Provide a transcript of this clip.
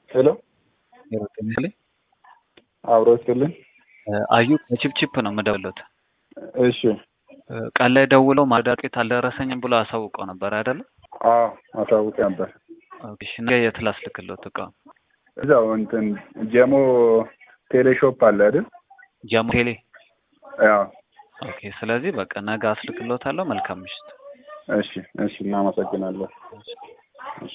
ሄሎ ይመስለኝ አብሮ ይስጥልኝ። አዩ ከቺፕቺፕ ነው የምደውልዎት። እሺ ቀን ላይ ደውለው ማዳቄት አልደረሰኝም ብሎ አሳውቀው ነበር አይደለ? አዎ አሳውቄ ነበር። ኦኬ፣ እሺ፣ ነገ የት ላስልክልዎት እቃውን? እዛው እንትን ጀሞ ቴሌሾፕ አለ አይደል? ጃሙ ቴሌ። ያው ኦኬ፣ ስለዚህ በቃ ነገ አስልክልዎታለሁ። መልካም ምሽት። እሺ እሺ፣ እናመሰግናለን። እሺ።